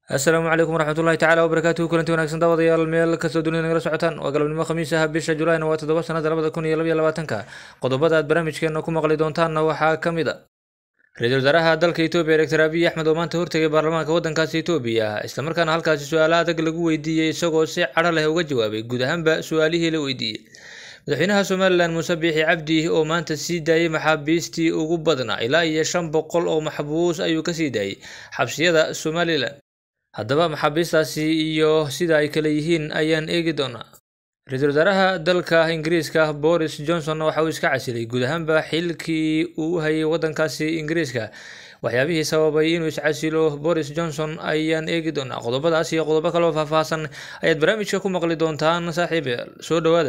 asalaamu calaykum waraxmatullahi tacala wabarakaatuhu kulanti wanagsan daawadayaal meel kastoo dunida nagala socotaan waa galabnimo khamiis ah bisha julaayna waa toddoba sanada labada kun iyo labaiyo labaatanka qodobada aad barnaamijkeena ku maqli doontaanna waxaa ka mid a ra-iisul wasaaraha dalka etoobiya doctor abiy axmed oo maanta hortegay baarlamaanka waddankaasi etoobiya islamarkaana halkaasi su-aalo adag lagu weydiiyey isagoo si cadho leh uga jawaabay guud ahaanba su-aalihii la weydiiyey madaxweynaha somalilan muuse biixi cabdi oo maanta sii daayey maxaabiistii ugu badnaa ilaa iyo shan boqol oo maxbuus ayuu kasii daayey xabsiyada somalilan haddaba maxaabiistaasi iyo sida ay kale yihiin ayaan eegi doonaa ra-iisul wasaaraha dalka ingiriiska boris johnson waxa uu iska casilay guud ahaanba xilkii uu u hayay waddankaasi ingiriiska waxyaabihii sababay inuu iscasilo boris johnson ayaan eegi doonaa qodobadaas iyo qodobo kaloo faahfaahsan ayaad barnaamijka ku maqli doontaan saaxiibayaal soo dhawaada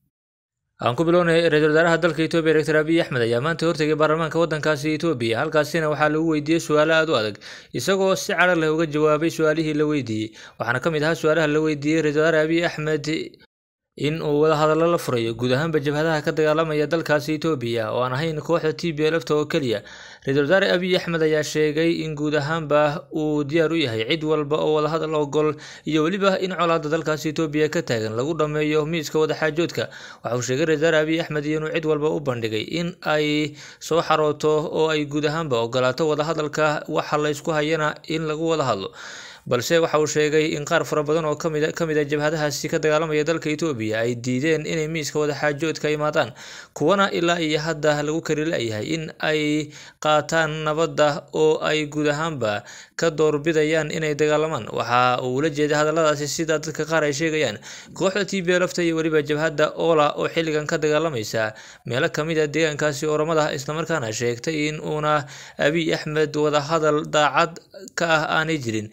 aan ku bilownay ra-iisul wasaaraha dalka etoobiya doctor abiy axmed ayaa maanta hortegay baarlamaanka waddankaasi etoobiya halkaasina waxaa lagu weydiiyey su-aalo aada u adag isagoo si cadho leh uga jawaabay su-aalihii la weydiiyey waxaana ka mid ahaa su-aalaha la weydiiyey ra-isul wasaare abiy axmed in uu wadahadallo la furayo guud ahaanba jabhadaha ka dagaalamaya dalkaasi etoobiya oo aan ahayn kooxda t b lfta oo keliya ra-iisul wasaare abiy axmed ayaa sheegay in guud ahaanba uu diyaar u yahay cid walba oo wadahadal ogol iyo weliba in colaada dalkaasi etoobiya ka taagan lagu dhammeeyo miiska wadaxaajoodka waxa uu sheegay ra-isul wasaare abiy axmed inuu cid walba u bandhigay in ay soo xarooto oo ay guud ahaanba ogolaato wadahadalka waxa laysku hayana in lagu wada hadlo balse waxa uu sheegay in qaar fara badan oo kamid ka mid a jabhadahaasi ka dagaalamaya dalka etoobiya ay diideen inay miiska wadaxaajoodka imaadaan kuwana ilaa iyo hadda lagu kari la-yahay in ay qaataan nabadda oo ay guud ahaanba ka doorbidayaan inay dagaalamaan waxa uu ula jeeday hadalladaasi sida dadka qaar ay sheegayaan kooxda t b lfta iyo weliba jabhadda ola oo xilligan ka dagaalamaysa meelo kamid a deegaankaasi oramada islamarkaana sheegtay in uuna abiy axmed wadahadal daacad ka ah aanay jirin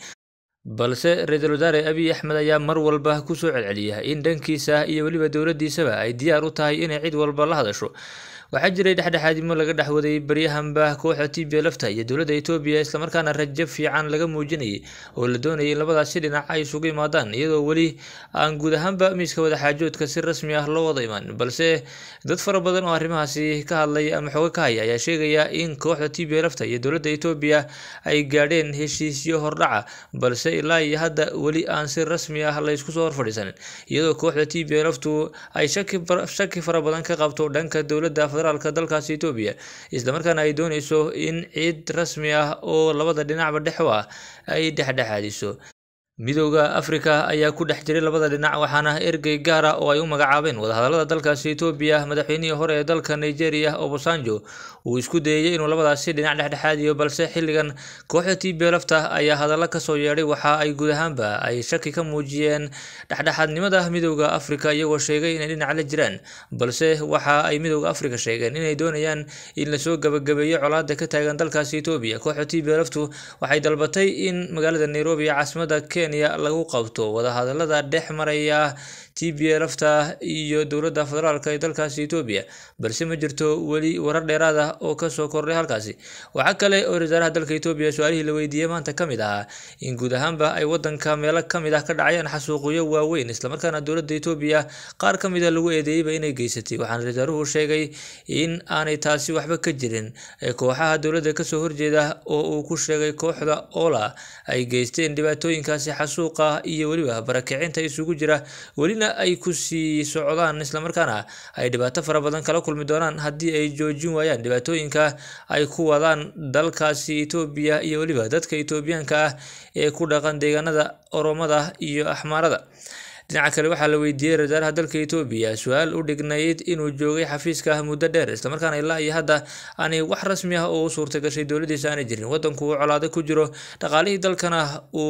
balse ra-iisul wasaare abiy axmed ayaa mar walba kusoo celceliya in dhankiisa iyo weliba dowladdiisaba ay diyaar u tahay inay cid walba la hadasho waxaa jiray dhexdhexaadimo laga dhexwaday baryahanba kooxda t b lfta iyo dowladda etoobiya islamarkaana rajo fiican laga muujinayay oo la doonayay in labadaasi dhinac ay isugu imaadaan iyadoo weli aan guud ahaanba miiska wadaxaajoodka si rasmi ah loo wada imaan balse dad fara badan oo arrimahaasi ka hadlay ama xooga ka haya ayaa sheegaya in kooxda t b lfta iyo dowladda etoobiya ay gaadheen heshiisyo hordhaca balse ilaa iyo hadda weli aan si rasmi ah laysku soo horfadhiisanin iyadoo kooxda t b lftu ay shaki fara badan ka qabto dhanka dowladda federaalka dalkaasi etoobiya islamarkaana ay dooneyso in cid rasmi ah oo labada dhinacba dhex u ah ay dhexdhexaadiso midowda afrika ayaa ku dhex jiray labada dhinac waxaana ergey gaara oo ay u magacaabeen wadahadalada dalkaasi etoobiya madaxweynihii hore ee dalka nigeria obasanjo uu isku dayey inuu labadaasi dhinac dhexdhexaadiyo balse xilligan kooxda t b lfta ayaa hadallo kasoo yeedhay waxa ay guud ahaanba ay shaki ka muujiyeen dhexdhexaadnimada midowda afrika iyagoo sheegay inay dhinac la jiraan balse waxa ay midowda afrika sheegeen inay doonayaan in lasoo gabagabeeyo colaada ka taagan dalkaasi etoobiya kooxda t b lftu waxay dalbatay in magaalada nairobi ee caasimada kenya lagu qabto wadahadalada dhex maraya t b lfta iyo dowladda federaalk ee dalkaasi etoobiya balse ma jirto weli warar dheeraad ah oo kasoo kordhay halkaasi waxaa kale oo wasaaraha dalka etoobiya su-aalihii la weydiiyey maanta ka mid ahaa in guud ahaanba ay wadanka meelo kamid ah ka dhacayaan xasuuqyo waaweyn islamarkaana dowladda etoobiya qaar ka mid a lagu eedeeyeyba inay geysatay waxaana wasaaruhu sheegay in aanay taasi waxba ka jirin kooxaha dowladda kasoo horjeeda oo uu ku sheegay kooxda ola ay geysteen dhibaatooyinkaasi xasuuqa iyo weliba barakicinta isugu jira welina ay kusii socdaan islamarkaana ay dhibaato fara badan kala kulmi doonaan haddii ay joojin waayaan dhibaatooyinka ay ku wadaan dalkaasi etoobiya iyo weliba dadka etoobiyaanka ah ee ku dhaqan deegaanada oromada iyo axmaarada dhinaca kale waxaa la weydiiyey ra-iisaaraha dalka etoobiya su-aal u dhignayd inuu joogay xafiiska muddo dheer islamarkaana ilaa iyo hadda aanay wax rasmi ah oo u suurta gashay dowladiisa aanay jirin wadanku uu colaado ku jiro dhaqaalihii dalkana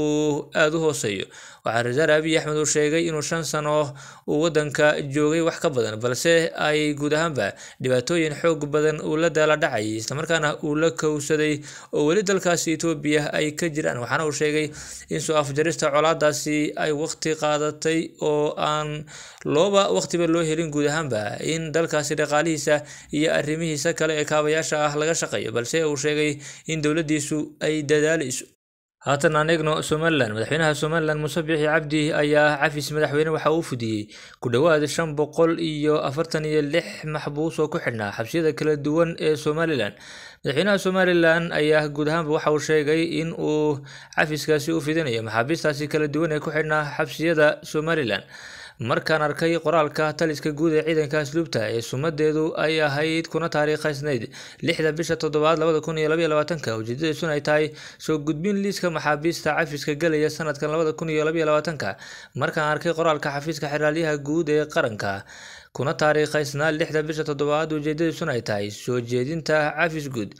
uu aada u hooseeyo waxaa ra-iisaar abiy axmed uu sheegay inuu shan sano uu wadanka joogay wax ka badan balse ay guud ahaanba dhibaatooyin xoog badan uu la daala dhacayay islamarkaana uu la kowsaday oo weli dalkaasi etoobiya ay ka jiraan waxaana uu sheegay in soo afjarista colaadaasi ay waqti qaadatay oo aan looba waqtiba loo helin guud ahaanba in dalkaasi dhaqaalihiisa iyo arrimihiisa kale ee kaabayaasha ah laga shaqeeyo balse uu sheegay in dowladdiisu ay dadaaleyso haatan aan eegno somalilan madaxweynaha somalilan muuse biixi cabdi ayaa cafis madaxweyne waxa uu fidiyey ku dhowaad shan boqol iyo afartan iyo lix maxbuus oo ku xidhnaa xabsiyada kala duwan ee somalilan madaxweynaha somalilan ayaa guud ahaanba waxa uu sheegay in uu cafiskaasi u fidinayo maxaabiistaasi kala duwan ee ku xidhnaa xabsiyada somalilan markaan arkay qoraalka taliska guud ee ciidanka asluubta ee sumadeedu ay ahayd kuna taariikhaysnayd lixda bisha toddobaad labada kun iyo labaiyo labaatanka ujeedadiisuna ay tahay soo gudbin liiska maxaabiista cafiska gelaya sanadkan labada kun iyo labaiyo labaatanka markaan arkay qoraalka xafiiska xeraalyaha guud ee qaranka kuna taariikhaysnaa lixda bisha toddobaad ujeedadiisuna ay tahay soo jeedinta cafis guud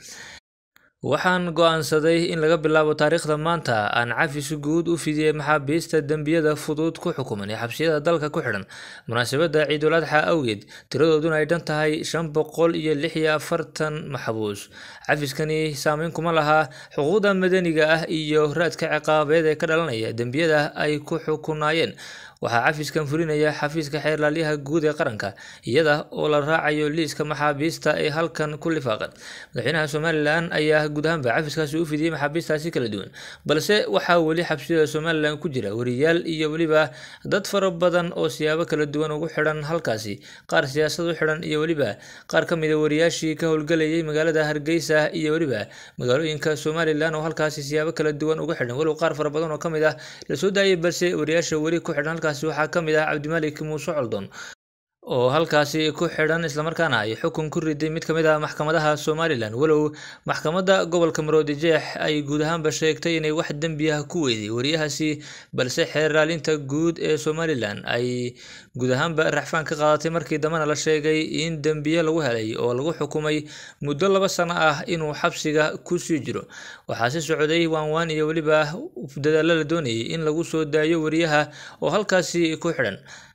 waxaan go-aansaday in laga bilaabo taariikhda maanta aan cafis guud u fidiyey maxaabiista dembiyada fudud ku xukuman ee xabsiyada dalka ku xidhan munaasabadda ciidul adxa awgeed tiradooduna ay dhan tahay shan boqol iyo lix iyo afartan maxbuus cafiskani saameyn kuma laha xuquuqda madaniga ah iyo raadka ciqaabeed ee ka dhalanaya dembiyada ay ku xukunaayeen waxaa cafiskan fulinaya xafiiska xeerlaalyaha guud ee qaranka iyada oo la raacayo liiska maxaabiista ee halkan ku lifaaqan madaxweynaha somalilan ayaa guud ahaanba cafiskaasi u fidiyey maxaabiistaasi kala duwan balse waxaa weli xabsiyada somalilan ku jira wariyaal iyo weliba dad fara badan oo siyaabo kala duwan ugu xidhan halkaasi qaar siyaasad u xidhan iyo weliba qaar ka mid a wariyaashii ka howlgelayay magaalada hargeysa iyo weliba magaalooyinka somalilan oo halkaasi siyaabo kala duwan ugu xidhan walow qaar fara badan oo ka mid ah lasoo daayay balse wariyaasha weli ku xidhan halkaasi waxaa ka mid ah cabdimalik muuse coldon oo halkaasi ku xidhan islamarkaana ay xukun ku riday mid ka mid ah maxkamadaha somalilan walow maxkamadda gobolka maroodi jeex ay guud ahaanba sheegtay inay wax dembi ah ku weyday wariyahaasi balse xeerlaalinta guud ee somalilan ay guud ahaanba raxfaan ka qaadatay markii dambena la sheegay in dembiye lagu helay oo lagu xukumay muddo laba sano ah inuu xabsiga kusii jiro waxaa si socday waanwaan iyo weliba dadaalo la doonayay in lagu soo daayo wariyaha oo halkaasi ku xidhan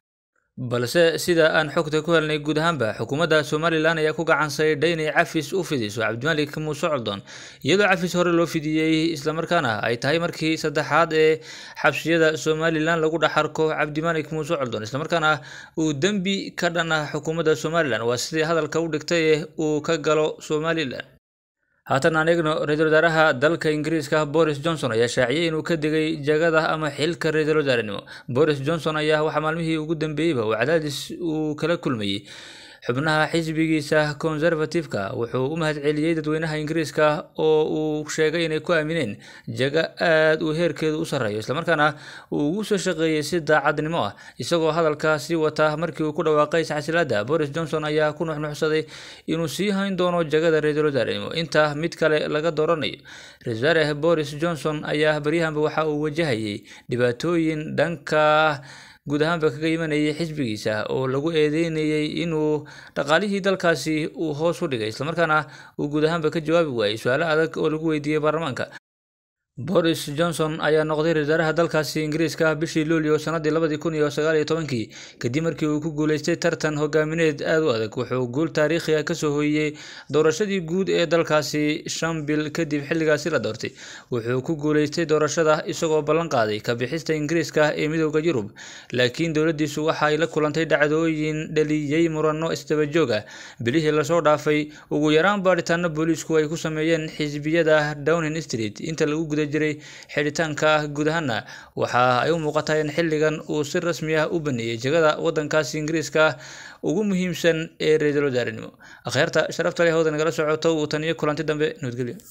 balse sida aan xogta ku helnay guud ahaanba xukuumadda somalilan ayaa ku gacan saydhay inay cafis u fidiso cabdimalik muuse coldon iyadoo cafis hore loo fidiyey islamarkaana ay tahay markii saddexaad ee xabsiyada somalilan lagu dhex arko cabdimalik muuse coldon islamarkaana uu dembi ka dhan ah xukuumadda somalilan waa sidii hadalka u dhigtay ee uu ka galo somalilan haatan aan eegno ra-iisul wasaaraha dalka ingiriiska boris johnson ayaa shaaciyey inuu ka degay jagada ama xilka ra-iisul wasaarenimo boris johnson ayaa waxaa maalmihii ugu dambeeyeyba uu cadaadis uu kala kulmayey xubnaha xisbigiisa conservative-ka wuxuu u mahadceliyey dadweynaha ingiriiska oo uu sheegay inay ku aamineen jago aad uu heerkeedu u sarreeyo islamarkaana uu ugu soo shaqeeyey si daacadnimo ah isagoo hadalkaasi wata markii uu ku dhawaaqay isxasilaada boris johnson ayaa ku nuxnuxsaday inuu sii hayn doono jagada ra-iisul wasaarenimo inta mid kale laga dooranayo ra-isul wasaare boris johnson ayaa baryahanba waxa uu wajahayay dhibaatooyin dhanka guud ahaanba kaga imanayay xisbigiisa oo lagu eedeynayay inuu dhaqaalihii dalkaasi uu hoos u dhigay islamarkaana uu guud ahaanba ka jawaabi waayey su-aalo adag oo lagu weydiiyey baarlamaanka boris johnson ayaa noqday ra-isul wasaaraha dalkaasi ingiriiska bishii luulyo sanadii labadii kun iyo sagaal iyo tobankii kadib markii uu ku guuleystay tartan hogaamineed aad u adag wuxuu guul taariikhi ah kasoo hooyiyey doorashadii guud ee dalkaasi shan bil kadib xilligaasi la doortay wuxuu ku guuleystay doorashada isagoo ballan qaaday ka bixista ingiriiska ee midooda yurub laakiin dowladdiisu waxa ay la kulantay dhacdooyin dhaliyey murano isdabajoog ah bilihii lasoo dhaafay ugu yaraan baadhitaano booliisku ay ku sameeyeen xisbiyada downing street inta lagu guda jiray xidhitaanka guud ahaana waxa ay u muuqataa in xilligan uu si rasmi ah u baneeyey jagada wadankaasi ingiriiska ugu muhiimsan ee ra-iisul wasaarenimo akhyaarta sharafta leh hawda nagala socoto uu taniyo kulanti dambe nabadgelyo